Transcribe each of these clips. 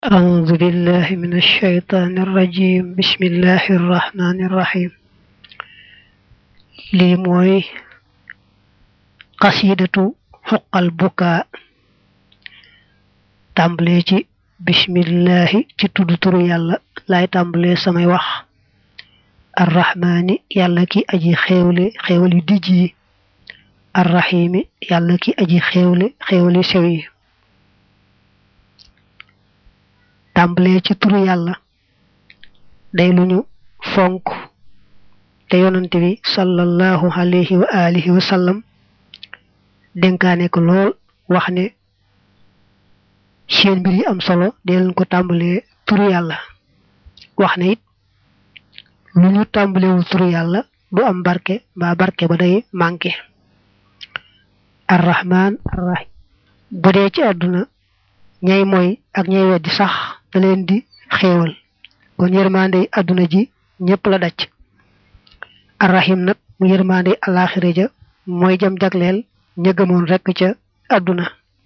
أعوذ بالله من الشيطان الرجيم بسم الله الرحمن الرحيم lii mooy qasidatu xuqal bukaa tàmbalee ci bismillahi ci tudd turu yàlla laay tàmbalee samay wax arrahmaani yàlla ki aji xéewle xéewal yu dijj yi arrahimi yàlla ki aji xéewle xéewal yu sew yi tàmbalee ci turu yàlla day lu ñu fonk te yonante bi sallallahu alayhi wa alihi wa sallam dénkaane ko lool wax ne seen mbir yi am solo dee leen ko tàmbalee turu yàlla wax ne it lu ñu tàmbalewul turu yàlla du am barke mbaa barke ba day manqué arrahman arrahim bu dee ci àdduna ñay mooy ak ñay weddi sax da leen di xéewal kon yërmande àdduna ji ñëpp la daj arrahim nag mu yërmande alaxira ja mooy jam jagleel ña gëmoon rekk ca àdduna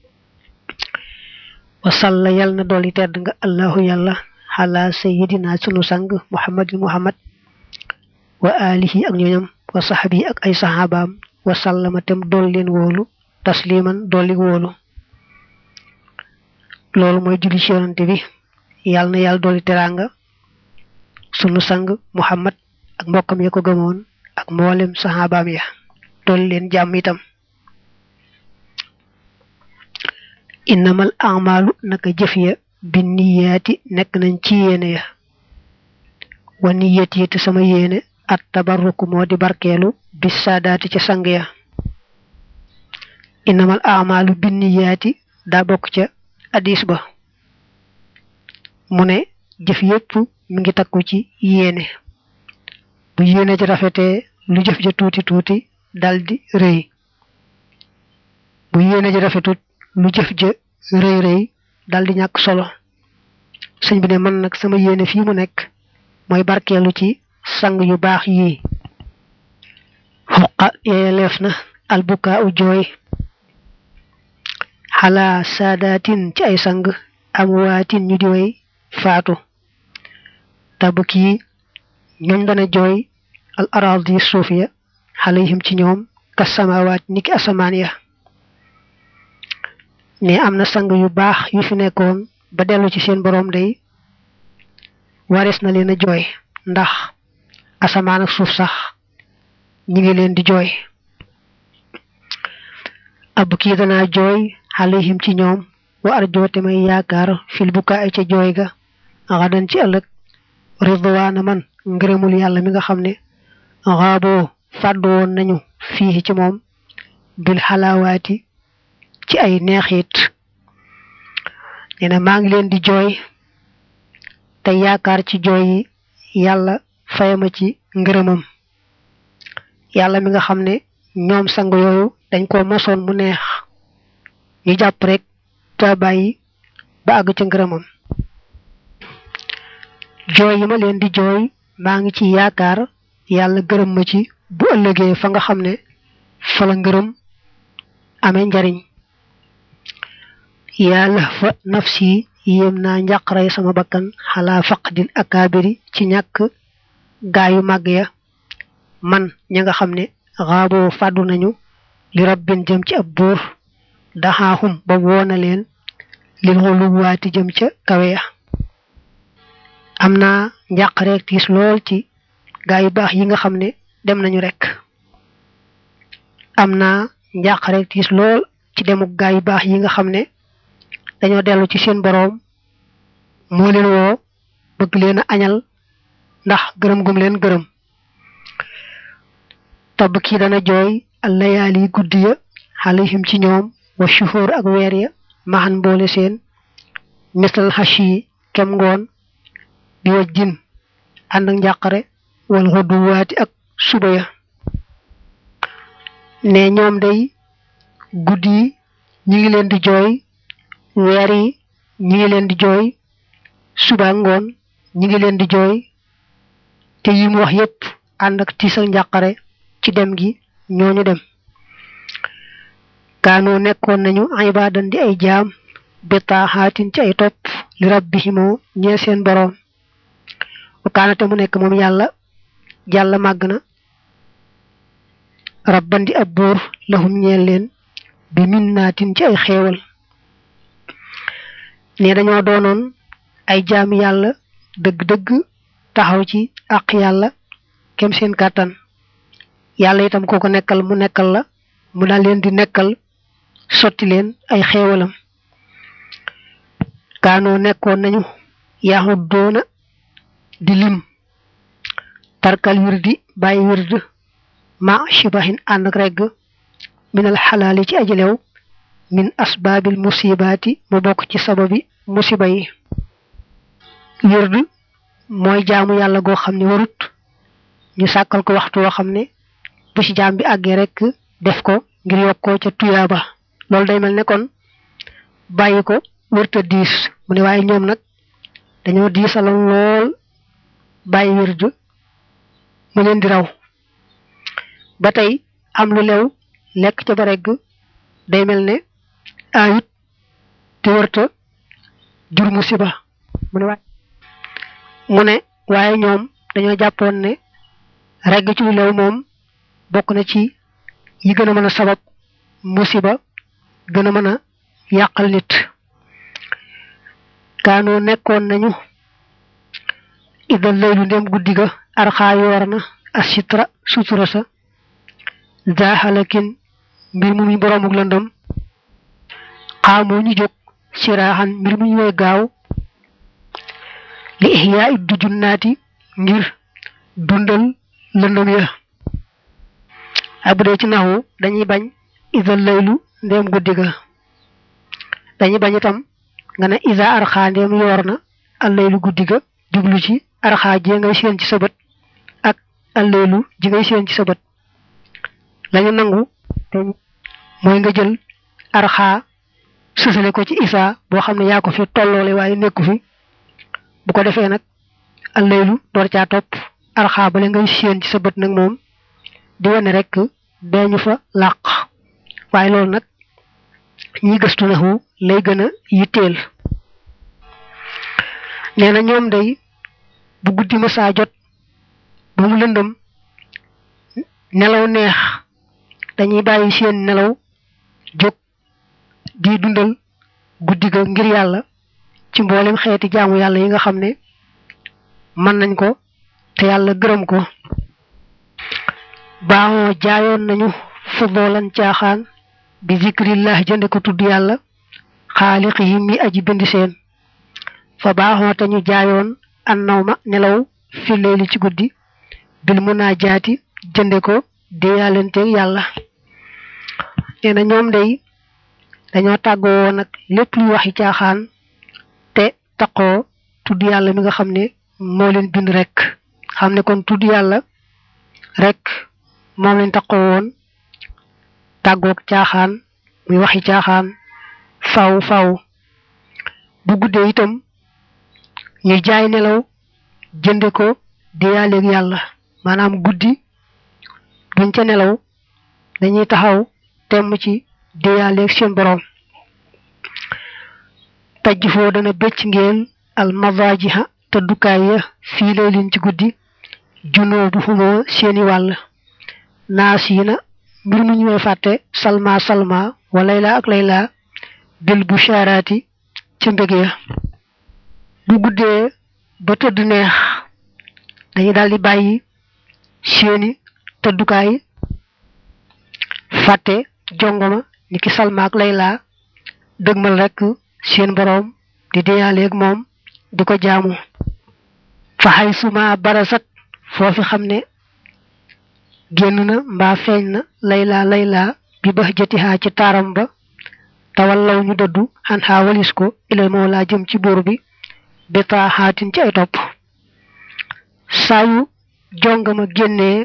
wasalla yal na dooli tedd nga allahu yàlla xala sayidina sunu sang muhammadin muhammad wa alihi ak ñoñam wa saxbi ak ay saxaabaam wa sallama tem dool leen wóolu tasliman dolli wóolu loolu mooy julli ci yonante bi yàlla na yàlla dolli teraanga sunu sang muhammad ak mbokkam ya ko gëmoon ak mboolem saxaabaam ya dolli leen jàmm itam innamal amalu naka jëf ya bi niyaati nekk nañ ci yéene ya wa niyat yi te sama yéene at tabarruku moo di barkeelu bis saadaati ca sang ya innamal amalu bi niyaati daa bokk ca hadis ba mu ne jëf yépp mi ngi takku ci yéene bu yéene ci rafetee lu jëf ja tuuti tuuti daldi rëy bu yéene ji rafetut lu jëf ja rëy rëy daldi ñàkk solo sëñ bi ne man nag sama yéene fii mu nekk mooy barkeelu ci sang yu baax yii xuqa yeeleef na albukaa u jooy xalaa saadaatin ci ay sang amwaatin ñu di way faatu tabki ñooñ dana jooy al aradi suuf ya xalayhim ci ñoom kas samawaat niki asamaan ya ne am na sang yu baax yu fi nekkoon ba dellu ci seen boroom day warees na leen a jooy ndax asamaan ak suuf sax ñi ngi leen di jooy ab kii danaa jooy xalayhim ci ñoom wa arjoote may yaakaar fil bukaa ca jooy ga xadan ci ëllëg ridwaana man ngërëmul yàlla mi nga xam ne xaaboo fàddu woon nañu fii ci moom bil xalaawaati ci ay neexit nee na maa ngi leen di jooy te yaakaar ci jooy yi yàlla fayama ci ngërëmam yàlla mi nga xam ne ñoom sang yooyu dañ ko mosoon mu neex ñu jàpp rek ta bàyyi ba àgg ca ngërëmam jooy yi ma leen di jooy maa ngi ci yaakaar yàlla gërëm ma ci bu ëllëgee fa nga xam ne fa la ngërëm amee njariñ yàlla fa nafsi yéem naa njàqaray sama bakkan xalaa faqdil akaabiri ci ñàkk gaayu màgg ya man ña nga xam ne xaaboo fàddu nañu li rabbin jëm ci ab buur daxaaxum ba woona leen lil xuluwaati jëm ca kawe ya am naa njàqareeg tiis lool ci gaa yu baax yi nga xam ne dem nañu rek am naa njàqareeg tiis lool ci demuk gaa yu baax yi nga xam ne dañoo dellu ci seen boroom moo leen woo bëgg leen a añal ndax gërëm gum leen gërëm tabb kii dana jooy allayaali guddi ya xalihim ci ñoom wa shuhur ak weer ya maxan boole seen misal xash yi kem ngoon bi waj jin ànd ak njàqare wal xudduwaati ak suba ya ne ñoom day guddi yi ñi ngi leen di jooy weer yi ñi ngi leen di jooy suba ngoon ñi ngi leen di jooy te yi mu wax yépp ànd ak tiis ak njàqare ci dem gi ñooñu dem kaanoo nekkoon nañu ibadan di ay jaam bi taaxaatin ci ay topp li rabbihimoo ñee seen boroom wakaanate mu nekk moom yàlla jàlla màgg na rabbandi ab buur lahum ñeel leen bi minnaatin ci ay xéewal ne dañoo doonoon ay jaami yàlla dëgg-dëgg taxaw ci àq yàlla kem seen kàttan yàlla itam kooko nekkal mu nekkal la mu daal leen di nekkal sotti leen ay xéewalam kaanoo nekkoon nañu yaxut doona di lim tarkal wirdi bàyyi wird ma shibahin ànd ak regg minal xalaali ci ajilew min asbaabil musibaati mu bokk ci sababi musiba yi wird mooy jaamu yàlla goo xam ne warut ñu sàkkal ko waxtu woo xam ne bu ci jaam bi àggee rek def ko ngir yokkoo ca tuyaaba loolu day mel ne kon bàyyi ko wërta diis mu ne waaye ñoom nag dañoo diisaloon lool bàyyi wird mu leen di raw ba tey am lu lew lekk ca ba regg day mel ne ayut te wërta jur musiba mu ne waaye mu ne waaye ñoom dañoo jàppoon ne regg ci lu lew moom bokk na ci yi gën a mën a sabab musiba gën a mën a yàqal nit kaanoo nekkoon nañu idal laylu ndem guddi ga arxaa yoor na asitra sutura sa zaaxalakin mbir mu muy boroomuk lëndëm xaamoo ñu jóg siraaxan mbir mu ñu way gaaw li ihyaa it du junnaati ngir dundal lëndëm ya abu dee ci naxu dañuy bañ idal laylu ndem guddi ga dañuy bañ itam nga ne isa arxaa ndem yoor na allaylu guddi ga jublu ci arxaa ji ngay seen ci sa bët ak allaylu ji ngay seen ci sa bët lañu nangu te mooy nga jël arxaa sësale ko ci isa boo xam ne yaa ko fi tolloole waaye nekku fi bu ko defee nag allaylu door caa topp arxaa bale ngay seen ci sa bët nag moom di wane rek beeñu fa làq waaye loolu nag ñi gëstu naxu lay gën a yitteel nee na ñoom day bu guddi ma saa jot ba mu lëndëm nelaw neex dañuy bàyyi seen nelaw jóg di dundal guddi ga ngir yàlla ci mboolem xeeti jaamu yàlla yi nga xam ne mën nañ ko te yàlla gërëm ko baaxoo jaayoon nañu fudoolan caaxaan bi zikrillah jënde ko tudd yàlla xaaliq yi mi aji bind seen fa baaxoo te ñu jaayoon an naw ma nelaw fi leeli ci guddi bil munaajaati jënde ko déyaalenteeg yàlla nee na ñoom day dañoo tàggoo woon nag lépp luy waxi caaxaan te taqoo tudd yàlla mi nga xam ne moo leen bind rek xam ne kon tudd yàlla rek moom lañ taqoo woon tàggoog caaxaan muy waxi caaxaan faw faw bu guddee itam ñu jaay nelaw jënde ko déyaaleeg yàlla maanaam guddi duñ ca nelaw dañuy taxaw temm ci déyaaleeg seen boroom tajj foo dana bëcc ngeen al mavajiha tëddukaay ya fii lay lin ci guddi junoo bu xumoo seeni wàll naas yi na mbir mu ñu may fàtte salma salma wa layla ak layla bil bu sharaati ci mbég ya bu guddee ba tëdd neex dañuy daldi bàyyi seeni tëddukaay fàtte jongoma ni ki salma ak layla dëgmal rekk seen boroom di deyaaleeg moom di ko jaamu fa xay suma barasat foofi xam ne génn na mbaa feeñ na layla layla bi bax jatihaa ci taaram ba tawallaw ñu dëddu xan xaa walis ko ilal moo laa jëm ci buur bi bi taaxaatin ci ay topp saayu jongama génnee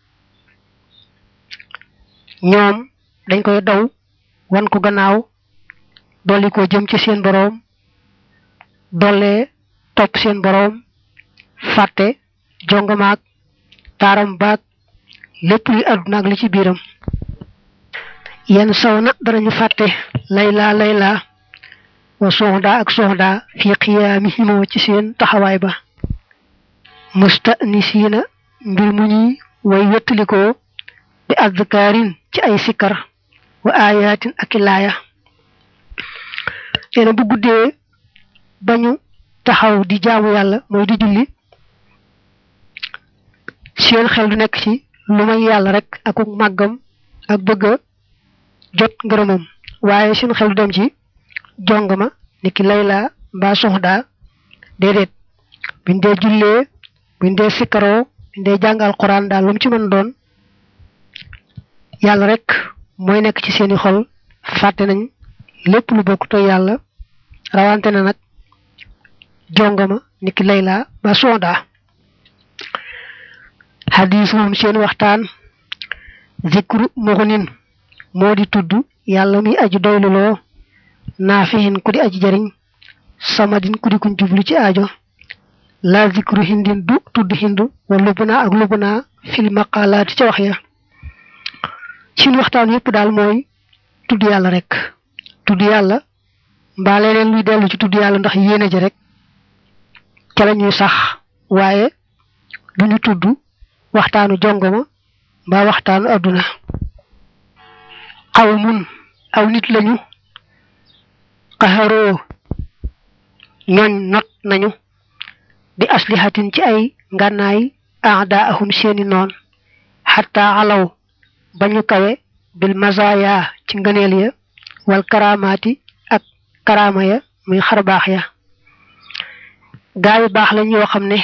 ñoom dañ koy daw wan ko gannaaw dolli ko jëm ci seen boroom dollee topp seen boroom fàtte jongamaak taaram baag lépp luy àdduna ak li ci biiram yenn saw na danañu fàtte layla layla wa soxda ak soxda fi qiyaamihimoo ci seen taxawaay ba mustanisiina mbir mu ñuy way wettalikoo bi adkaarin ci ay sikkar wa ayatin ak i laaya nee na bu guddee bañu taxaw di jaamu yàlla mooy di julli seen xel du nekk ci lu may yàlla rek ak màggam ak bëgg a jot ngërëmam waaye seen xel du dem ci jongama ni ki layla mbaa soxda déedéet buñ dee jullee buñ dee sikkaroo buñ dee jàngal quran daal lu mu ci mën doon yàlla rek mooy nekk ci seeni xol fàtte nañ lépp lu bokk te yàlla rawante na nag jongama ni ki layla mbaa soxda xadiisuhum seen waxtaan zikru muxunin moo di tudd yàlla muy aji doyluloo naafihin ku di aji jariñ samadin ku di kuñ jublu ci aajo la zikru hindin du tudd hindu wa lubna ak lubna fil maqalaati ca wax ya seen waxtaan yépp daal mooy tudd yàlla rek tudd yàlla mbaa leneen luy dellu ci tudd yàlla ndax yéene ji rek ca la ñuy sax waaye duñu tudd waxtaanu jongoma mbaa waxtaanu adduna xawmun aw nit lañu qaharoo ñooñ not nañu bi aslihatin ci ay ngànnaay aadaahum seeni noon xatta alaw bañu kawe bil mazaya ci ngëneel ya wal karamaati ak karama ya muy xarbaax ya gaa yu baax lañ yoo xam ne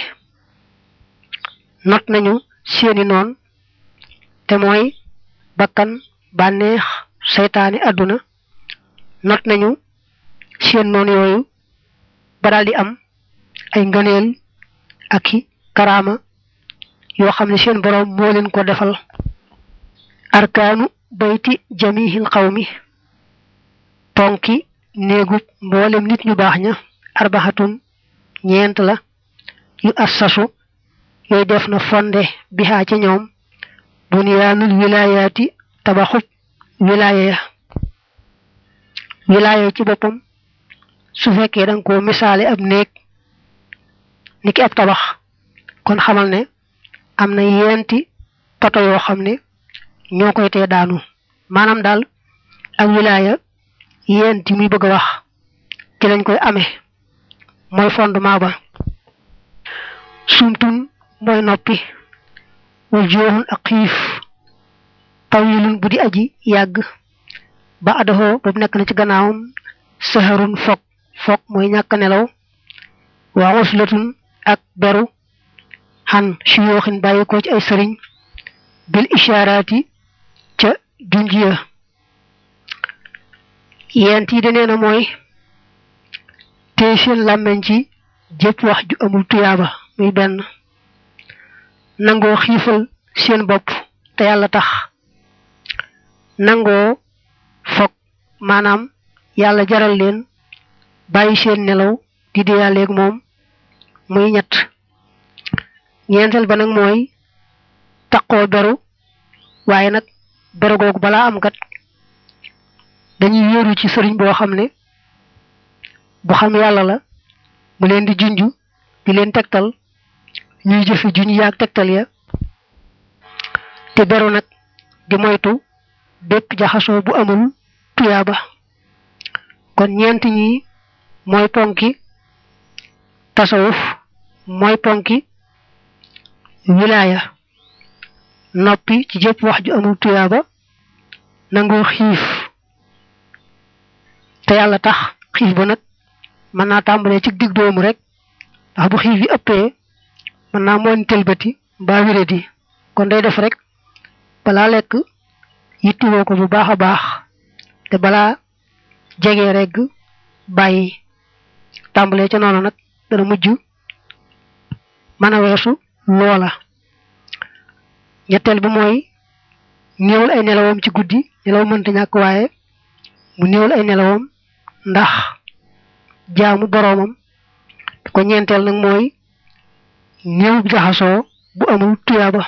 not nañu seeni noon te mooy bakkan bànneex seytaani àdduna not nañu seen noon yooyu ba daal di am ay ngëneel ak i karaama yoo xam ne seen boroom moo leen ko defal arkaanu bayti jamihil xawmi ponki néegub mboolem nit ñu baax ña arbaxatun ñeent la yu assasu yooyu def na fonde bihaa ca ñoom bunyaanul wilaayaati tabaxub wilaaya ya wilaaya ci boppam su fekkee danga ko misaale ab néeg ni ki ab tabax kon xamal ne am na yenti poto yoo xam ne ñoo koy tee daanu maanaam daal ak wilaaya yenti muy bëgg a wax ci lañ koy amee mooy fondement ba sumtun mooy noppi wa jooxun ak xiif tawilun bu di aji yàgg ba adoxoo boobu nekk na ci gannaawam saharun fog fog mooy ñàkk nelaw wa uslatun ak beru xan suyooxin bàyyi ko ci ay sëriñ bil ishaaraati ca junjiya yent yi danee na mooy tey seen làmmeñ ci jëpp wax ju amul tuyaaba muy benn nangoo xiifal seen bopp te yàlla tax nangoo fog maanaam yàlla jaral leen bàyyi seen nelaw di diyaaleeg moom muy ñett ñeenteel ba nag mooy taqoo beru waaye nag beru googu balaa am kat dañuy wéeru ci sëriñ boo xam ne bu xam yàlla la mu leen di junju di leen tegtal ñuy jëfe junj yaag tegtal ya te beru nag di moytu bépp jaxasoo bu amul tuyaaba kon ñeent ñi mooy ponki tasawuf mooy ponki wilaaya noppi ci jëpp wax ju amul tuyaaba nangoo xiif te yàlla tax xiif ba nag mën naa tàmbalee ci dig doomu rek ndax bu xiif yi ëppee mën naa moon tëlbati mbaa wéradi kon day def rek balaa lekk yittiwoo ko bu baax a baax te balaa jege regg bàyyi tàmbalee ca noonu nag dana mujj mën a weesu loola ñetteel bi mooy néewal ay nelawam ci guddi nelaw mënta ñàkk waaye mu néewal ay nelawam ndax jaamu boroomam ko ñeenteel nag mooy néew jaxasoo bu amul tuyaaba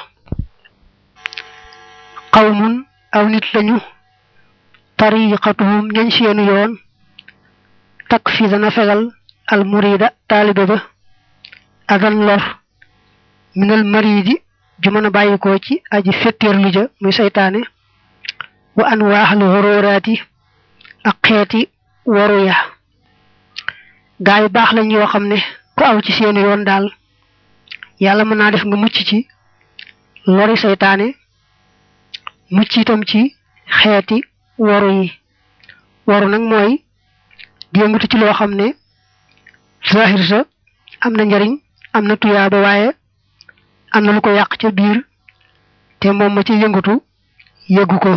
qawmun aw nit lañu tariqatuhum ñañ seenu yoon takk fi dana fegal al murida taalibe ba adan lor minal maridi ju mën a bàyyikoo ci aji fetteerlu ja muy saytaane wa an waaxal xorooraati ak xeeti waru ya gaa yu baax lañ yoo xam ne ku aw ci seen yoon daal yàlla mën naa def nga mucc ci lori saytaane mucc itam ci xeeti waru yi waru nag mooy di yëngatu ci loo xam ne zahir sa am na njariñ am na tuyaaba waaye am na lu ko yàq ca biir te moom ma ci yëngatu yëggu ko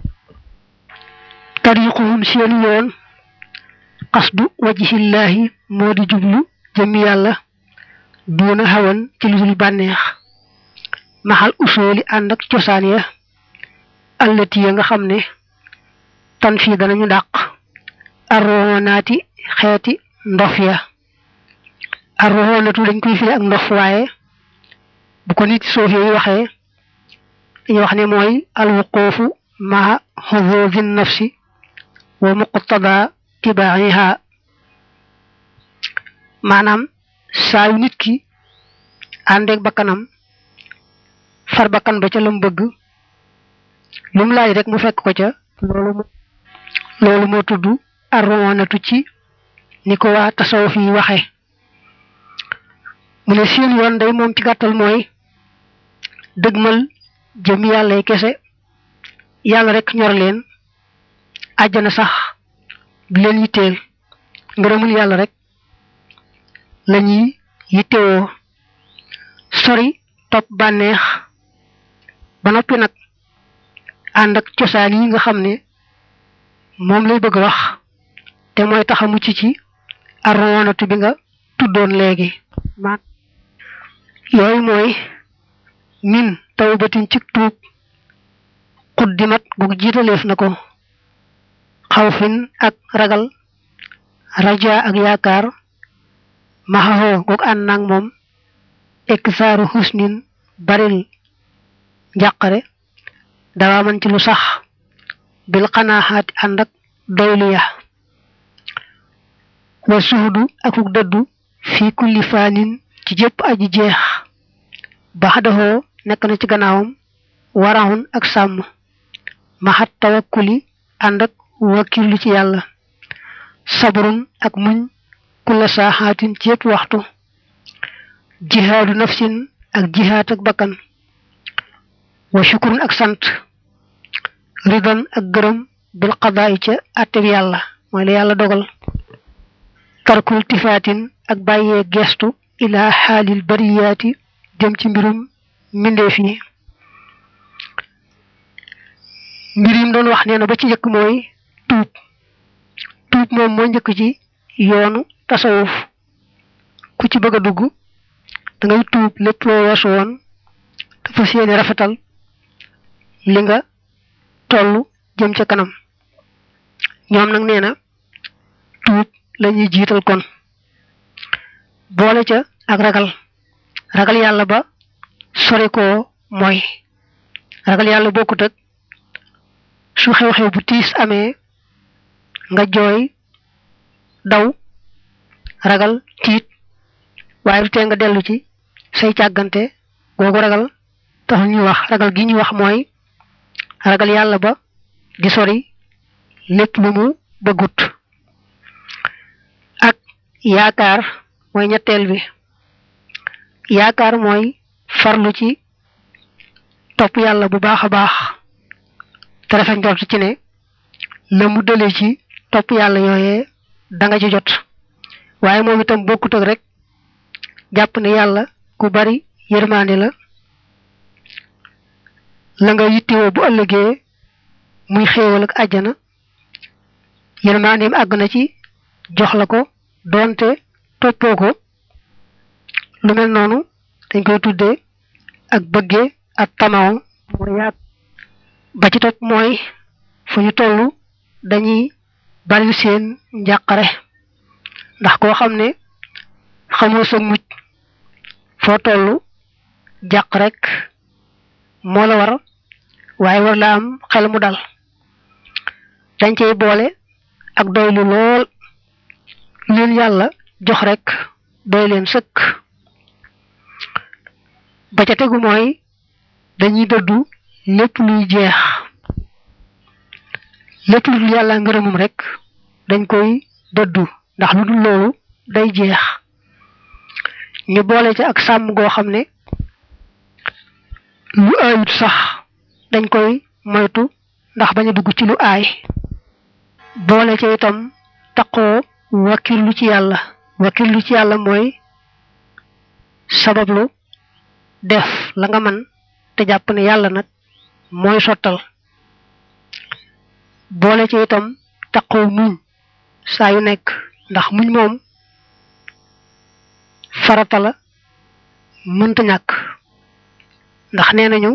tariquhum seen yoon qasdu wajhillahi moo di jublu jëmmi yàlla duuna xawan ci lu dul bànneex maxal usooli ànd ak cosaan ya allati ya nga xam ne tan fii danañu dàq arronaati xeeti ndof ya arroonatu dañ koy firi ak ndof waaye bu ko nit soofee yi waxee dañuy wax ne mooy alwuquufu maa xuduudi nafsi wa muqtada tibaaxiha maanaam saa yu nit ki àndeeg bakkanam far bakkan ba ca lam bëgg lu mu laaj rek mu fekk ko ca loolu loolu moo tudd arroonatu ci ni ko waa tasawuf yi waxe mu ne seen yoon day moom ci gàttal mooy dëgmal jëm yàlla kese yàlla rek ñor leen àjjana sax du leen yitteel ngërëmul yàlla rek lañuy yittewoo sori topp bànneex ba noppi nag ànd ak cosaan yi nga xam ne moom lay bëgg wax te mooy tax a mucc ci arroonatu bi nga tuddoon léegi ma yooyu mooy min tawbatin ci tuub xuddimat gu jiitaleef na ko xawfin ak ragal raja ak yaakaar maxaxoo goog ànd naag moom eksaaru husnin baril njàqare dawaa man ci lu sax bil xanaaxaati ànd ak doylu ya wa suhudu akuk dëddu fii kulli faanin ci jëpp aji jeex baxdaxoo nekk na ci gannaawam waraxun ak sàmm maxat tawakkuli ànd ak wakkilu ci yàlla sabrun ak muñ kulla saaxaatin ci yëpp waxtu jihaadu nafsin ak jihaat ak bakkan wa shukurun ak sant ridan ak gërëm bil qadaa'i ca atteb yàlla mooy la yàlla dogal tarkul tifaatin ak bàyyee gestu ila xaalil bariyaati jëm ci mbirum mbindeef yi mbir yim doon wax nee na ba ci njëkk mooy tuub tuub moom moo njëkk ci yoonu tasawuf ku ci bëgg a dugg da ngay tuub lépp loo weesu woon dafa seeni rafetal li nga tollu jëm ca kanam ñoom nag nee na tuub lañuy jiital kon boole ca ak ragal ragal yàlla ba sori koo mooy ragal yàlla bokkut ak su xew-xew bu tiis amee nga jooy daw ragal tiit waaye du tee nga dellu ci say càggante googu ragal taxul ñuy wax ragal gi ñuy wax mooy ragal yàlla ba di sori lépp lu mu bëggut ak yaakaar mooy ñetteel bi yaakaar mooy farlu ci topp yàlla bu baax a baax te rafet njort ci ne la mu dëlee ci topp yàlla yooyee da nga ci jot waaye moom itam bokkut ak rek jàpp ne yàlla ku bari yërmaande la la nga yittewoo bu ëllëgee muy xéewal ak àjjana yërmaandeem àgg na ci jox la ko doonte toppoo ko lu mel noonu dañ koy tuddee ak bëggee ak tamaw mooy yaag ba ci topp mooy fu ñu toll dañuy bari seen njàqare ndax koo xam ne xamoo sa mucc foo toll jàq rek moo la war waaye war la am xel mu dal dañ cey boole ak doylu lool leen yàlla jox rek doy leen sëkk ba ca tegu mooy dañuy dëddu lépp luy jeex lépp lu dul yàlla ngërëmum rek dañ koy dëddu ndax lu dul loolu day jeex ñu boole ca ak sàmm goo xam ne lu aayut sax dañ koy moytu ndax bañ a dugg ci lu aay boole ca itam taqoo wakkirlu ci yàlla wakkirlu ci yàlla mooy sabablu def la nga man te jàpp ne yàlla nag mooy sottal boole ci itam taqoo muñ saa yu nekk ndax muñ moom farata la mënta ñàkk ndax nee nañu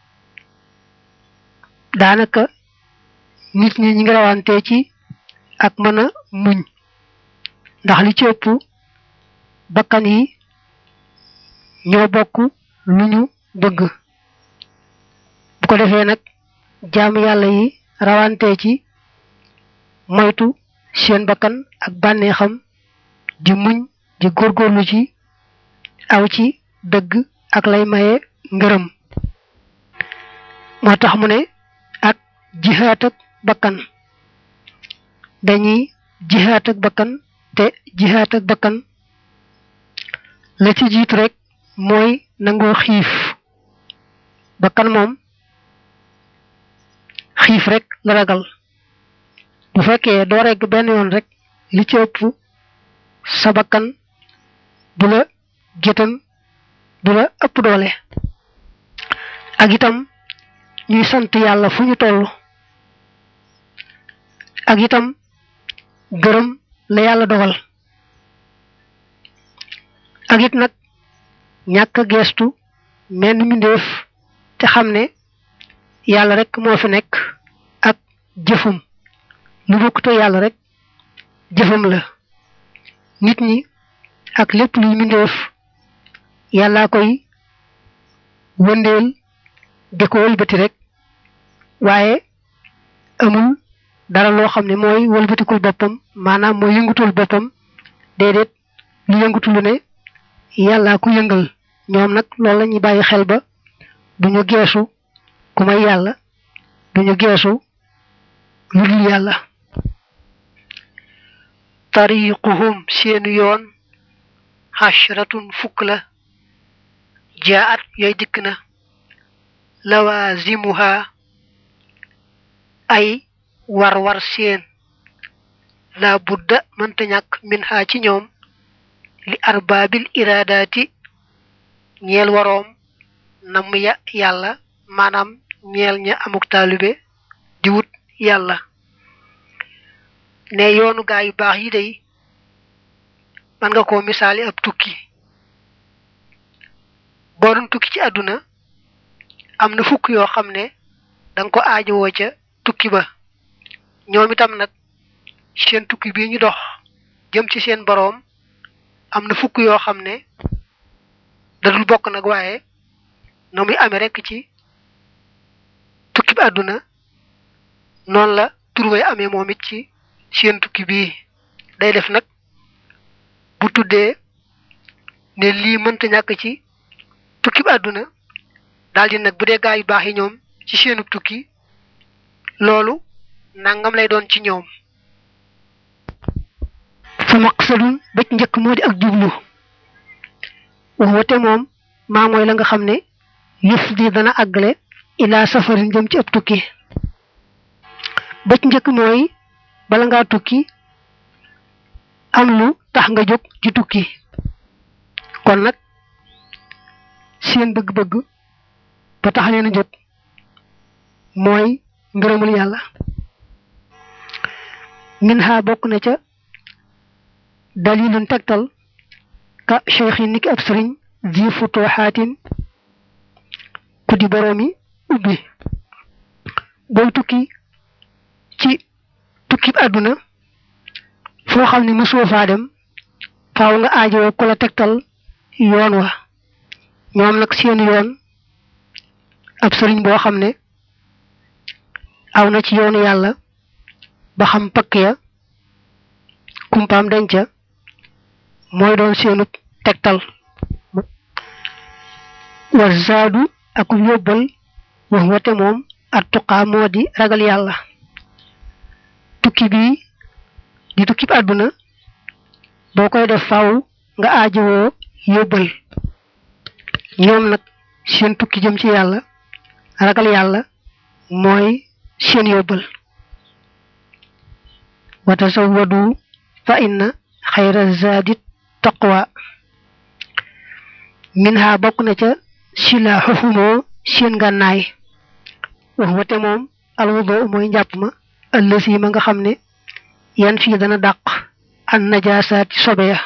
daanaka nit ñi ñi ngi rawante ci ak mën a muñ ndax li ci ëpp bakkan yi ñoo bokk lu ñu bëgg bu ko defee nag jaamu yàlla yi rawante ci moytu seen bakkan ak bànneexam di muñ di góorgóorlu ci aw ci dëgg ak lay maye ngërëm moo tax mu ne ak jihaat ak bakkan dañuy jihaat ak bakkan te jihaat ak bakkan la ci jiitu rek mooy nangoo xiif bakkan moom xiif rek la ragal bu fekkee doo regg benn yoon rek li ci ëpp sa bakkan du la gétan du la ëpp doole ak itam ñuy sant yàlla fu ñu toll ak itam gërëm la yàlla dogal ak it nag ñàkk a geestu menn mbindeef te xam ne yàlla rek moo fi nekk ak jëfum lu bokkute yàlla rek jëfam la nit ñi ak lépp luy mbindeef yàllaa koy wëndeel di ko wëlbati rek waaye amul dara loo xam ne mooy wëlbatikul boppam maanaam mooy yëngutul boppam déedéet lu yëngutu lu ne yàllaa ku yëngal ñoom nag loolu la ñuy bàyyi xel ba duñu geesu ku may yàlla duñu geesu lu dul yàlla tariquhum seenu yoon xashratun fukk la jaat yooy dikk na lawazimuha ay war war seen la budda mënta ñàkk min ha ci ñoom li arbaabil iradaati ñeel waroom namm ya yàlla maanaam ñeel ña amuk taalibe di wut yàlla ne yoonu gaa yu baax yi day man nga koo misaali ab tukki boo doon tukki ci àdduna am na fukk yoo xam ne danga ko aajowoo ca tukki ba ñoom itam nag seen tukki bii ñu dox jëm ci seen boroom am na fukk yoo xam ne dadul bokk nag waaye na muy amee rekk ci tukki bi àdduna noonu la turway amee moom it ci seen tukki bii day def nag bu tuddee ne lii mënta ñàkk ci tukki bi àdduna daldi nag bu dee gaa yu baax yi ñoom ci seenu tukki loolu nangam lay doon ci ñoom fa maqsadun ba ci njëkk moo di ak jublu waxwate moom maa mooy la nga xam ne yëf di dana àggale ilaa safarin jëm ci ab tukki ba ci njëkk mooy bala ngaa tukki am lu tax nga jóg ci tukki kon nag seen bëgg-bëgg ba tax leen a jóg mooy ngërëmul yàlla min ha bokk na ca dalilun tegtal ka cheikh yi niki ab sëriñ zi futuxaatin ku di boroomi ubbi booy tukki ci tukki àdduna foo xam ne mësoo faa dem faaw nga aajoo ku la tegtal yoon wa ñoom nag seen yoon ab sëriñ boo xam ne aw na ci yoonu yàlla ba xam pakk ya kumpaam denca mooy doon seenu tegtal wa zaadu akub yóbbal wax wate moom at tuqaa moo di ragal yàlla tukki bi di tukki bi àdduna boo koy def faaw nga aajowoo yóbbal ñoom nag seen tukki jëm ci yàlla ragal yàlla mooy seen yóbbal wa tasawwadu fa inna xayra zaadi taqwa min ha bokk na ca silaaxuhumoo seen gànnaay wax wate moom alwudo mooy njàpp ma ëllësi ma nga xam ne yan fii dana dàq an najaasaati sobe ya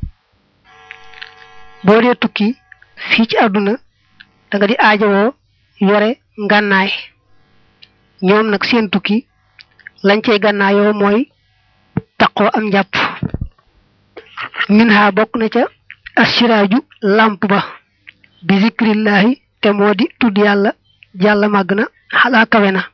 boo dee tukki fii ci àdduna da nga di aajowoo yore ngànnaay ñoom nag seen tukki lañ cey gànnaayoo mooy taqoo am njàpp min ha bokk na ca assiraaju làmp ba bi zikrillahi te moo di tudd yàlla jàlla màgg na xalaa kawe na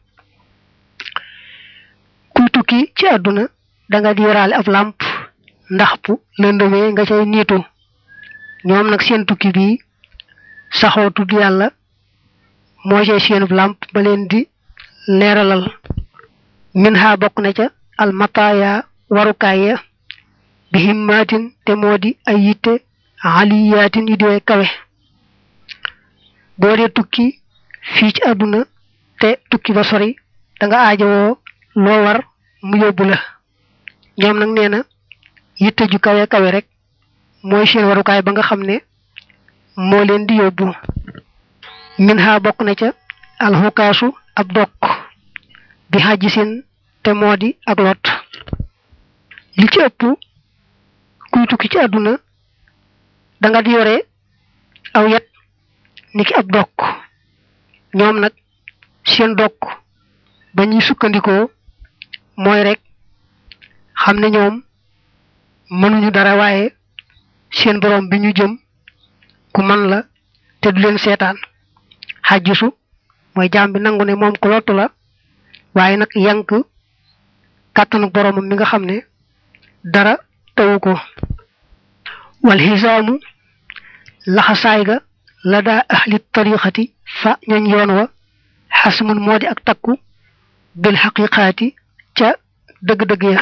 kuy tukki ci àdduna da nga di yoraale ab làmp ndax bu lëndëmee nga cay niitu ñoom nag seen tukki bi saxoo tudd yàlla moo cay seenub làmp ba leen di leeralal min ha bokk na ca almataaya warukaay ya bi himmaatin te moo di ay yitte aliyaatin yu diwee kawe boo dee tukki fii ci àdduna te tukki ba sori da nga aajowoo loo war mu yóbbu la ñoom nag nee na yitte ju kawe kawe rek mooy seen warukaay ba nga xam ne moo leen di yóbbu min ha bokk na ca alxukaasu ab dokk bi xajisin te moo di ak lot li ci ëpp kuy tukki ci àdduna da nga di yore aw yet niki ab dokk ñoom nag seen dokk ba ñuy sukkandikoo mooy rek xam ne ñoom mënuñu dara waaye seen borom bi ñu jëm ku man la te du leen seetaan xajjisu mooy jaam bi nangu ne moom ku lottu la waaye nag yank kàttanu boromam mi nga xam ne dara tawu ko wal xisaamu laxasaay ga la daa ahli tariqati fa ñooñ yoon wa xasmun moo di ak takku bil xaqiqaati ca dëgg-dëgg ya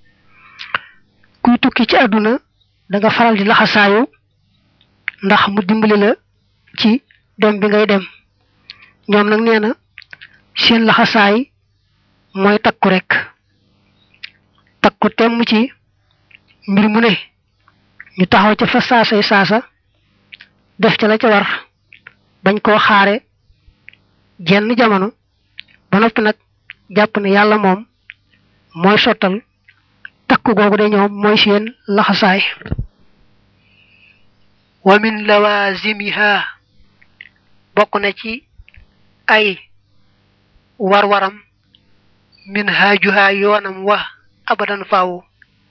kuy tukki ci àdduna da nga faral di laxasaayu ndax mu dimbali la ci dem bi ngay dem ñoom nag nee na seen laxasaay mooy takku rek takku temm ci mbir mu ne ñu taxaw ca fa saasay saasa def ca la ca war bañ koo xaare jenn jamono ba noppi nag jàpp ne yàlla moom mooy sottal takku googu de ñoom mooy seen laxasaay wa min lawazimiha bokk na ci ay war-waram min haajuha yoonam wa abadan faawu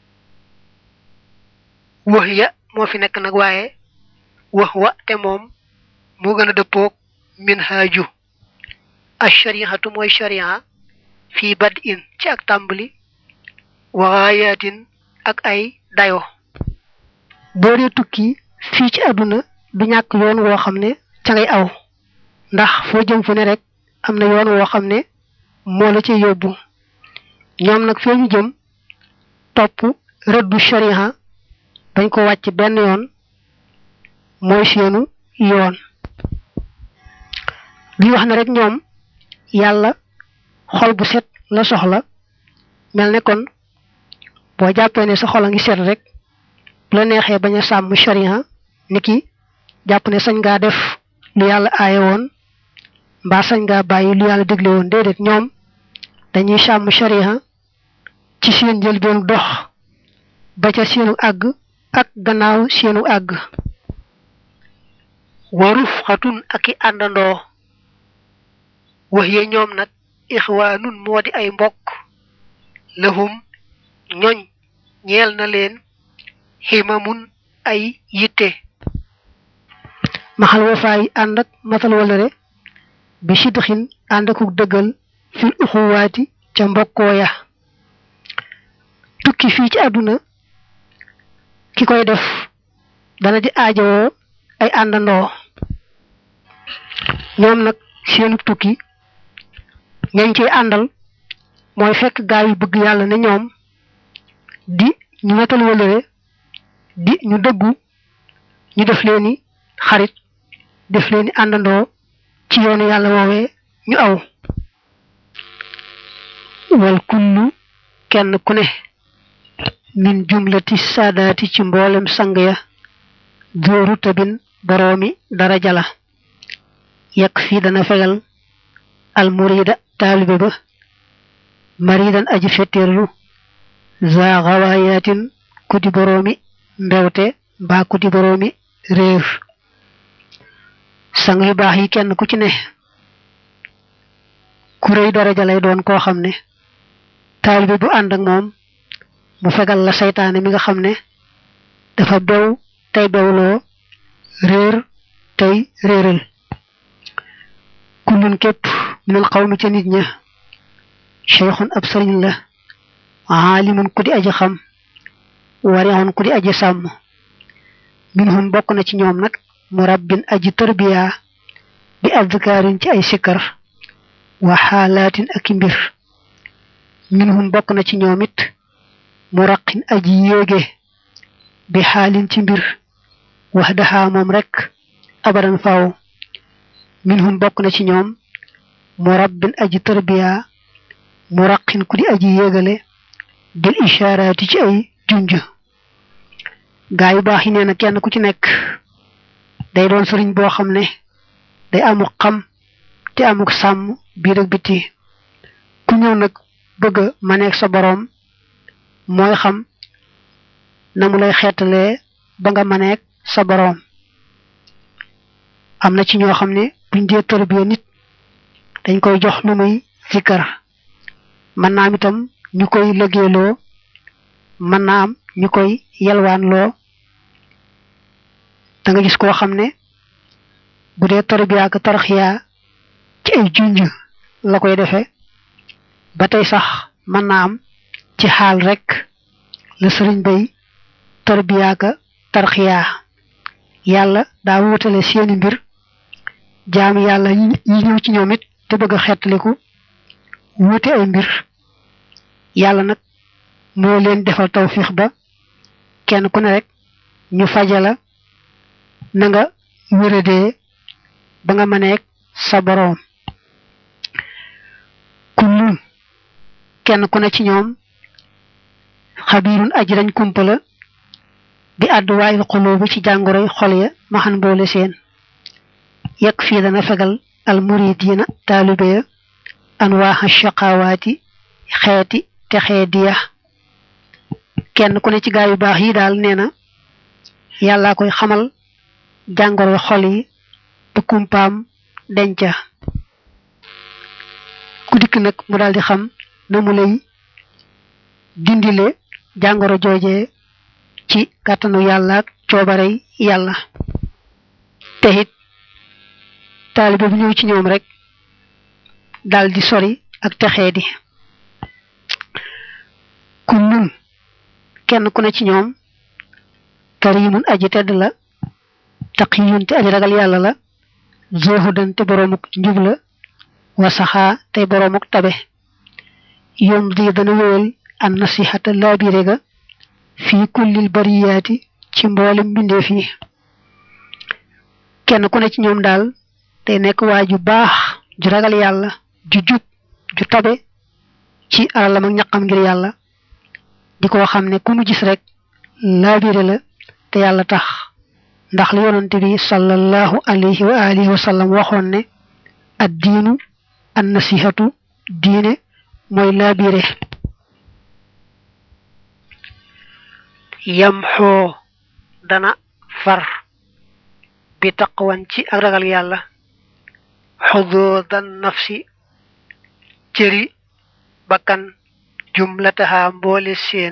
wax ya moo fi nekk nag waaye wax wa te moom moo gën a dëppoog min haaju ashariatu mooy sharia fii bad in ci ak tàmbali waxaayatin ak ay dayo boo dee tukki fii ci àdduna du ñàkk yoon woo xam ne ca ngay aw ndax foo jëm fu ne rek am na yoon woo xam ne moo la ci yóbbu ñoom nag fee ñu jëm topp rëddu sharia bañ ko wàcc benn yoon mooy seenu yoon bi wax na rek ñoom yàlla xol bu set la soxla mel ne kon boo jàppee ne sa xol a ngi set rek bu la neexee bañ a sàmm sharia niki jàpp ne sañ ngaa def lu yàlla aaye woon mbaa sañ ngaa bàyyi lu yàlla dégle woon déedéet ñoom dañuy sàmm sharia ci seen njëlbeenu dox ba ca seenu àgg ak gannaaw seenu àgg waruf xatun ak i àndandoo wax ye ñoom nag ixwaanun moo di ay mbokk lahum ñoñ ñeel na leen ximamun ay yitte maxal wafaay ànd ak matal walare bi sidxin ànd akuk dëggal fil uxuwaati ca mbokkoo ya tukki fii ci àdduna ki koy def dana di aajowoo ay àndandoo ñoom nag seenu tukki ñañ ciy àndal mooy fekk gaa yu bëgg yàlla ne ñoom di ñu matal wëlëre di ñu dëggu ñu def leeni xarit def leeni àndandoo ci yoonu yàlla woowee ñu aw wal kullu kenn ku ne min jumlati saadaati ci mboolem sang ya dooru tabin boroomi daraja la yekk fii dana fegal al murida taalibe ba maridan aji fetteerlu za xawaayatin kuti boroomi mbewte mbaa kuti boroomi réer sang yu baax yi kenn ku ci ne ku rëy daraja lay doon koo xam ne taalibe bu ànd ak moom mu fegal la saytaane mi nga xam ne dafa bew tey bewloo réer tey réeral kullun képp minal xawmi ca nit ña cheikhun ab sëriñ la aalimun ku di aji xam warixun ku di aji sàmm minhum bokk na ci ñoom nag murabbin aji tarbiya bi adkaarin ci ay sikkar wa xaalaatin ak mbir minhum bokk na ci ñoom it muraqin aji yéege bi xaalin ci mbir wax daxaa moom rek abadan faaw minhum bokk na ci ñoom murabbin aji tarbiya muraqin ku di aji yéegale bil ishaaraati ci ay junj gaa yu baax yi nee na kenn ku ci nekk day doon sëriñ boo xam ne day amuk xam te amuk sàmm biir ak biti ku ñëw nag bëgg a maneeg sa boroom mooy xam na mu lay xeetalee ba nga maneeg sa boroom am na ci ñoo xam ne buñ dee tërbiya nit dañ koy jox lu muy zikkar mën naa am itam ñu koy liggéeyloo mën naa am ñu koy yelwaanloo da nga gis koo xam ne bu dee tarbiya ak tarxiya ci ay junj la koy defee ba tey sax mën naa am ci xaal rek la sëriñ bay tarbiya ak tarxiya yàlla daa wutale seeni mbir jaam yàlla yi ñëw ci ñoom it te bëgg a xeetaliku wuute ay mbir yàlla nag moo leen defal tawfiix ba kenn ku ne rek ñu fajala na nga wéradee ba nga mëneeg sa boroom kullun kenn ku ne ci ñoom xabiirun aji dañ kumpala bi àdduwaayil xuloo bi ci jàngoroy xol ya maxan boole seen yekk fii dana fegal al muridiina taalibe ya anwaaxa shaqawaati xeeti te xeediya kenn ku ne ci gaa yu baax yi daal nee na yàllaa koy xamal jàngoro xol yi ba kumpaam denca ku dikk nag mu daal di xam na mu lay dindile jàngoro jooje ci kàttanu yàlla ak coobarey yàlla te it taalibe bu ñëw ci ñoom rek daal di sori ak texee di kullun kenn ku ne ci ñoom karimun aji tedd la taqiyun te aji ragal yàlla la zuhudan te boroomuk njub la wasaxaa tey boroomuk tabe yom di dana wéyal an nasihata laabire ga fii kullil bariyaati ci mboolem mbindeef yi kenn ku ne ci ñoom daal day nekk waa ju baax ju ragal yàlla ju jub ju tabe ci alalam ak ñaqam ngir yàlla di ko xam ne ku mu gis rek laabire la te yàlla tax ndax li yonante bi sallallahu alayhi wa alihi wa sallam waxoon ne ad diinu an nasihatu diine mooy laabire yam xoo dana far bi taqwan ci ak ragal yàlla xuduudan nafsi cëri bakkan jumlataha mboole seen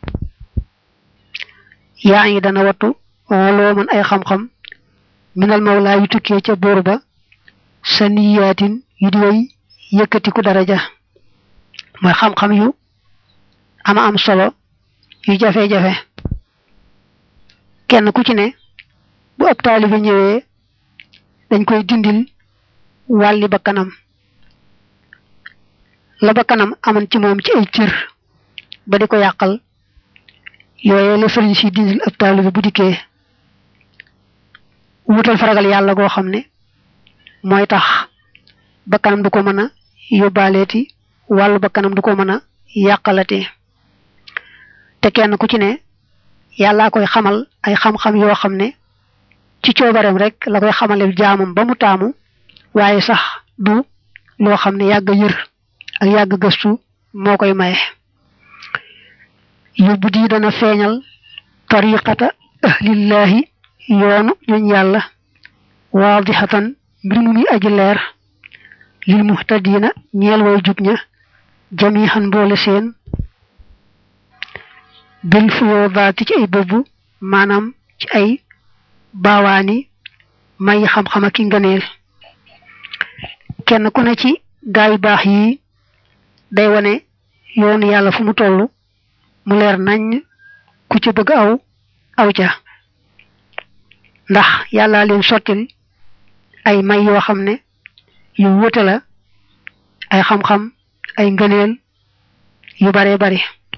yaa ngi dana wattu woloo man ay xam-xam minal mawlaa yu tukkee ca buur ba saniyaatin yu di way yëkkatiku daraja mooy xam-xam yu ama am solo yu jafe-jafe kenn ku ci ne bu ab taalibe ñëwee dañ koy dindil wàlli ba kanam la ba kanam amoon ci moom ci ay cër ba di ko yàqal yooye la sëriñ si dindil ab taalibe bu dikkee wutal faragal yàlla goo xam ne mooy tax ba kanam du ko mën a yóbbaaleeti wàllu ba kanam du ko mën a yàqalati te kenn ku ci ne yàllaa koy xamal ay xam-xam yoo xam ne ci coobareem rek la koy xamale jaamam ba mu taamu waaye sax du loo xam ne yàgg yër ak yàgg gëstu moo koy maye yóbbu di dana feeñal tariqata ahlillahi yoonu ñuñ yàlla waadixatan mbir mu muy aji leer lil muhtadina ñeel way jub ña jamihan mboole seen bil fuyoodaati ci ay bëbb maanaam ci ay baawaani may xam-xam ak i ngëneel kenn ku ne ci gaay baax yi day wane yoonu yàlla fu mu toll mu leer nañ ku ci bëgg aw aw ca ndax yàlla leen sottil ay may yoo xam ne yu wute la ay xam-xam ay ngëneel yu bare bare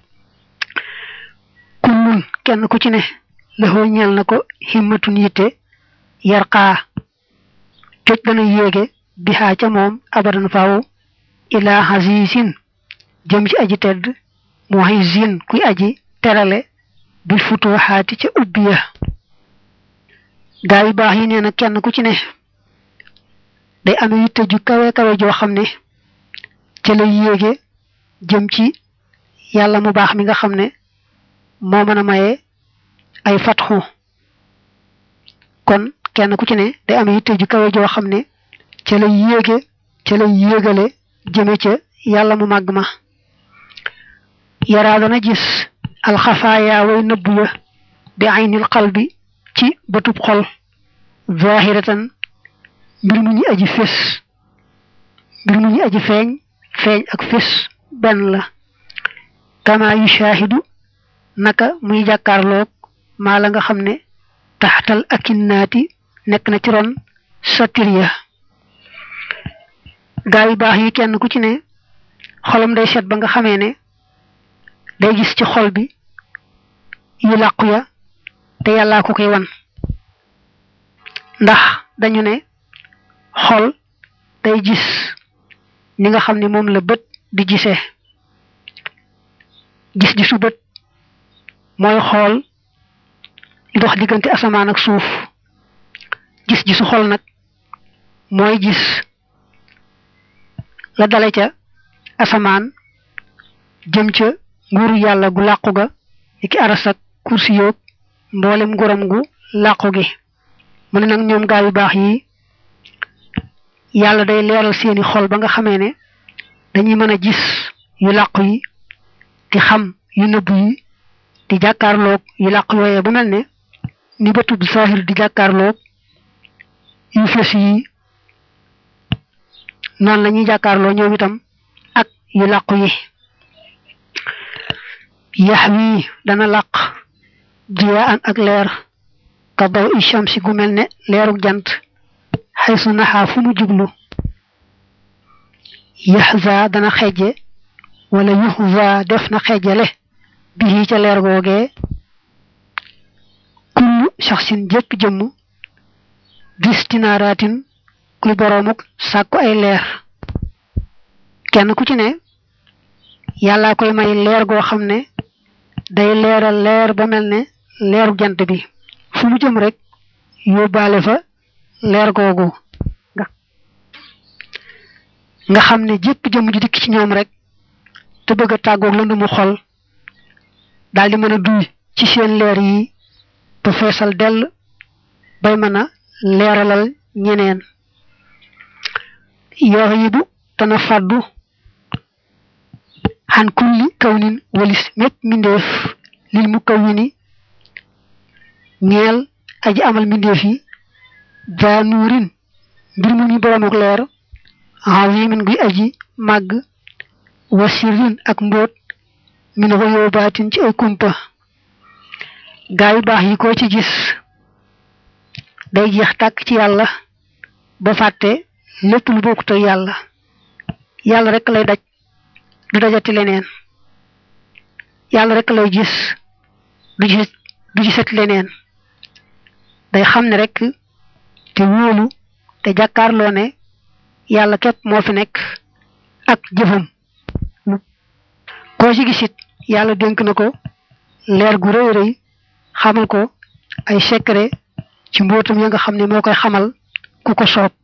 kullun kenn ku ci ne laxoo ñeel na ko himmatun yitte yarqaa coj dana yéege bihaa ca moom abadan faaw ilaa hasiisin jëm ci aji tedd muhizin kuy aji terale bil futuhaati ca ubbiya gaa yu baax yi nee na kenn ku ci ne day amee yitte ju kawe kawe joo xam ne ca lay yéege jëm ci yàlla mu baax mi nga xam ne moo mën a maye ay fatxu kon kenn ku ci ne day amee yitte ju kawe joo xam ne ca lay yéege ca lay yéegale jëme ca yàlla mu màgg ma yaraa dana gis alxafaaya way nëbbu ya bi aynil qalbi ci bëtub xol zahiratan mbir mu ñu aji fés mbir mu ñu aji feeñ feeñ ak fés benn la kama yu shaahidu naka muy jàkkaarloog maa la nga xam ne taxtal akinnaati nekk na ci ron satir ya gaa yu baax yi kenn ku ci ne xolam day set ba nga xamee ne day gis ci xol bi yu làqu ya te yàllaa ko koy wan ndax dañu ne xol day gis ni nga xam ne moom la bët di gisee gis-gisu bët mooy xool li dox diggante asamaan ak suuf gis-gisu xol nag mooy gis la dale ca asamaan jëm ca nguuru yàlla gu làqu ga ni ki aras ak kursi yoog mboolem nguuram gu làqu gi mu ne nag ñoom gaa yu baax yi yàlla day leeral seeni xol ba nga xamee ne dañuy mën a gis yu làqu yi di xam yu nëbb yi di jàkkaarloog yu làqu yooyee bu mel ne ni bëtub saahir di jàkkaarloog yu fës yi noonu la ñuy jàkkaarloo ñoom itam ak yu làqu yi yax wi dana làq jiyaa an ak leer ka daw i shamsi gu mel ne leerug jant xay su naxaa fu mu jublu yaxza dana xejje wala yuxza def na xejjale bii ca leer googee kullu shaxsin jëpp jëmm distinaraatin kuy boroomuk sàkku ay leer kenn ku ci ne yàllaa koy may leer goo xam ne day leeral leer ba mel ne leeru jant bi fu mu jëm rek yóbbaale fa leer googu nga xam ne jëpp jëm ju dikk ci ñoom rek te bëgg a tàggoog lëndu mu xol daal di mën a duy ci seen leer yi ba feesal dell bay mën a leeralal ñeneen yoo yibu dana fàddu xan kulli kawnin walis mépp mbindeef lil mu kawwini ñeel aji amal mbindeef yi daa nuurin mbir mu ñu boromuk leer azimin guy aji màgg wa sirrin ak mbóot min xuyóobaatin ci ay kumpa gaa yu baax yi ko ci gis day jeex tàkk ci yàlla ba fàtte lépp lu bokkut ak yàlla yàlla rek lay daj du dajati leneen yàlla rek lay gis du gis du gisat leneen day xam ne rek te wóolu te jàkkaarloo ne yàlla képp moo fi nekk ak jëfam koo ci gisit yàlla dénk na ko leer gu rëy rëy xamal ko ay secret ci mbootam ya nga xam ne moo koy xamal ku ko soob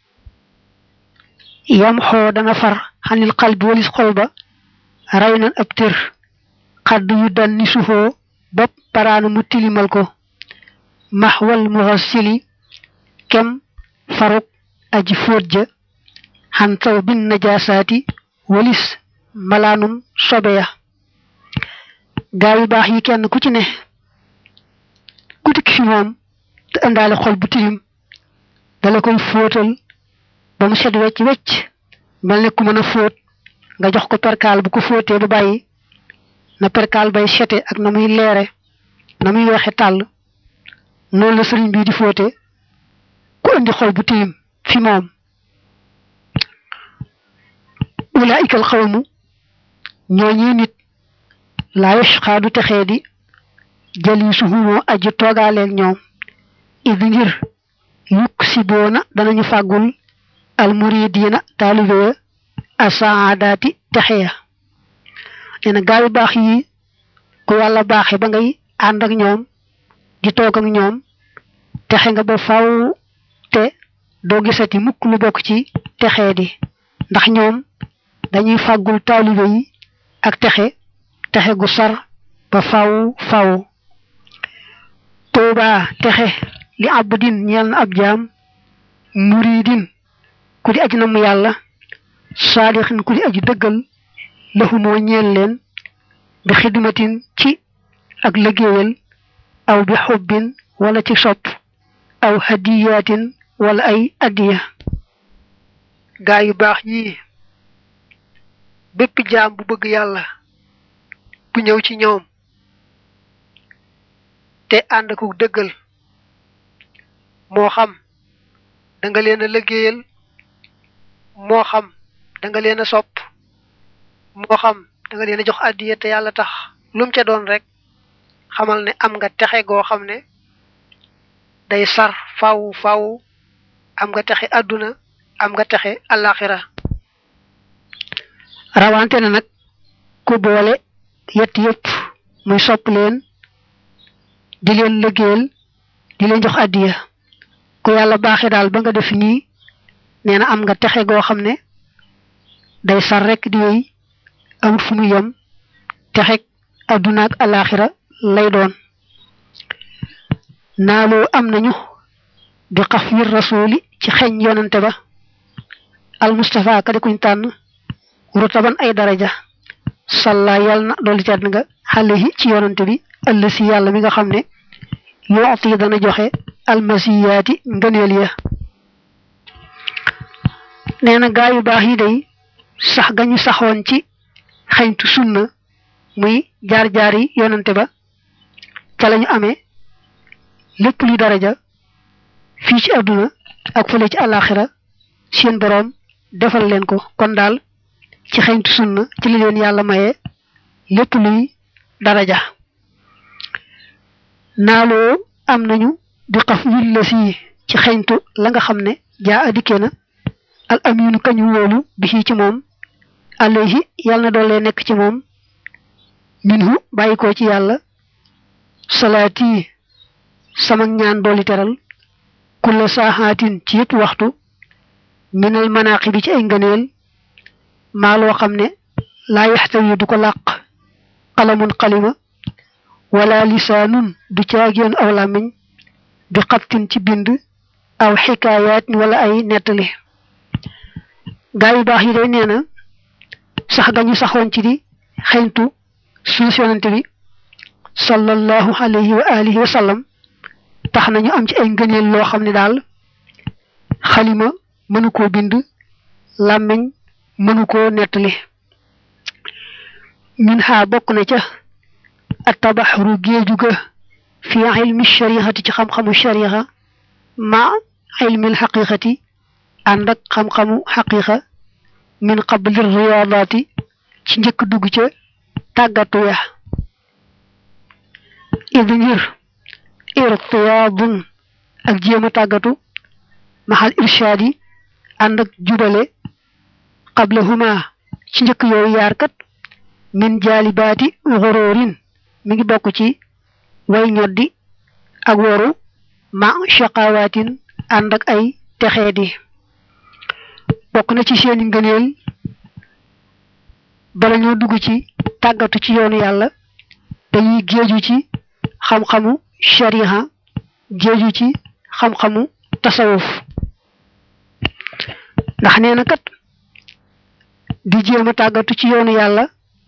yam xoo dana far xanil xalbi walis xol ba ray nan ab tër xadd yu dan ni suufoo bopp paraana mu tilimal ko maxwal muxassili kem faruk aji fóot ja xan taw bin najaasaati walis malaanum sobe ya gaa yu baax yi kenn ku ci ne ku tikk fi moom te indaale xol bu tilim dala koy fóotal ba mu set wecc wecc mel ne ku mën a fóot nga jox ko perkaal bu ko fóotee ba bàyyi na perkaal bay sete ak na muy leere na muy weexe tàll noonu la sëriñ bii di fóote ku indi xol bu tilim fi moom ulaika al xawmu ñooñi nit laa yashqaa du texee di jaliisuhu moo aji toogaaleeg ñoom idi ngir yukk si boona danañu fàggul almuridiina taalibe ya asaadaati texe ya nee na gaa yu baax yi ku yàlla baaxe ba ngay ànd ak ñoom di toog ak ñoom texe nga ba faw te doo gisati mukk lu bokk ci texee di ndax ñoom dañuy fàggul taalibe yi ak texe texe gu sar ba faw faw tuuba texe li abdin ñeel na ab jaam muridin ku di aj na mu yàlla saadixin ku di aji dëggal laxumoo ñeel leen bi xidmatin ci ak liggéeyal aw bi xubbin wala ci sopp aw hadiyaatin wala ay addiya gaa yu baax ñii bépp jaam bu bëgg yàlla bu ñëw ci ñoom te ànd ko dëggal moo xam da nga leen a liggéeyal moo xam da nga leen a sopp moo xam da nga leen a jox addiya te yàlla tax lum ca doon rek xamal ne am nga texe goo xam ne day sar faw faw am nga texe àdduna am nga texe alaxira rawante na nag ku boole yett yëpp muy sopp leen di leen liggéeyal di leen jox addiya ku yàlla baaxe daal ba nga def nii nee na am nga texe goo xam ne day sar rek di wéy amul fu mu yem texeg àdduna ak alaxira lay doon naaloo am nañu bi xaf wir rasuli ci xeñ yonante ba al mustafa ka di kuñ tànn rutaban ay daraja salla yàlla na dolli tedd nga xale yi ci yonante bi ëll si yàlla mi nga xam ne yooti dana joxe almasiyaati ngëneel ya nee na gaa yu baax yi day sax gañu saxoon ci xeñtu sunna muy jaar-jaar yi yonante ba ca lañu amee lépp luy daraja fii ci àdduna ak fële ci àllaaxira seen boroom defal leen ko kon daal ci xeñtu sunna ci li leen yàlla maye lépp luy daraja naaloo am nañu di xaf willa si ci xeñtu la nga xam ne jaa adikkee na al aminu kañu wóolu bi ci moom alayhi yàlla na doole nekk ci moom minhu bàyyi ko ci yàlla salaati sama ñaan dooli teral kulla saaxaatin ci yëpp waxtu minal manaqi bi ci ay ngëneel maa loo xam ne laa yaxtawi du ko làq xalamun xalima wala lisaanun du caageen aw làmmiñ bi xattin ci bind aw xikaayaat wala ay nettali gaa yu baax yi day nee na sax gañu saxoon ci di xeñtu suus yonante bi sallallahu alayhi wa alihi wa sallam tax nañu am ci ay ngëneel loo xam ne daal xalima mënu koo bind làmmiñ mënu koo nettali min xaa bokk na ca atabaxru géeju ga fi ilmi shari'ati ci xam-xamu shari'a ma ilmi haqiqati ànd ak xam-xamu haqiqa min qabli riyadati ci njëkk dugg ca tàggatu ya idi ngir irtiyaadun ak jéem a tàggatu maxal irshaadi ànd ak jubale qablahuma ci njëkk yooyu yaar kat min jaalibaati xoroorin mi ngi bokk ci way ñoddi ak woru ma shaqawaatin ànd ak ay texeedi bokk na ci seeni ngëneel bala ñoo dugg ci tàggatu ci yoonu yàlla dañuy géeju ci xam-xamu shariha géeju ci xam-xamu tasawuf ndax nee na kat di jéem a tàggatu ci yoonu yàlla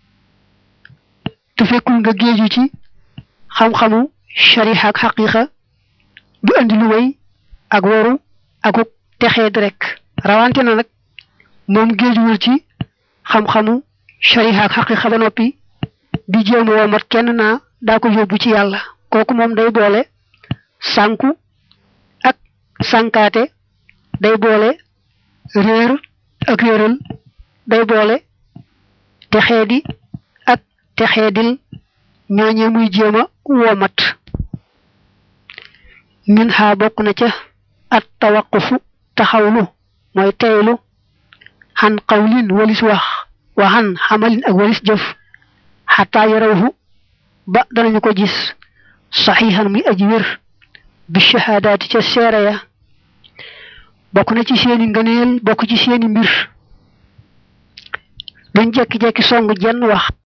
te fekkul nga géeju ci xam-xamu shariha ak xaqiqa du andi lu way ak woru akuk texeed rek rawante na nag moom géejuwul ci xam-xamu shariha ak xaqiqa ba noppi di jéem woo mat kenn naa daa ko yóbbu ci yàlla kooku moom day boole sànku ak sànkaate day boole réer ak réeral day boole texeedi ak texeedil ñooñee muy jéem a womat min xaa bokk na ca at tawaqufu taxawlu mooy teylu xan qawlin walis wax wa xan xamalin ak walis jëf xataa yarawhu ba danañu ko gis saxiixan muy aji wér bi shahaadaati ca seere ya bokk na ci seeni ngëneel bokk ci seeni mbir duñ jekki-jekki song jenn wax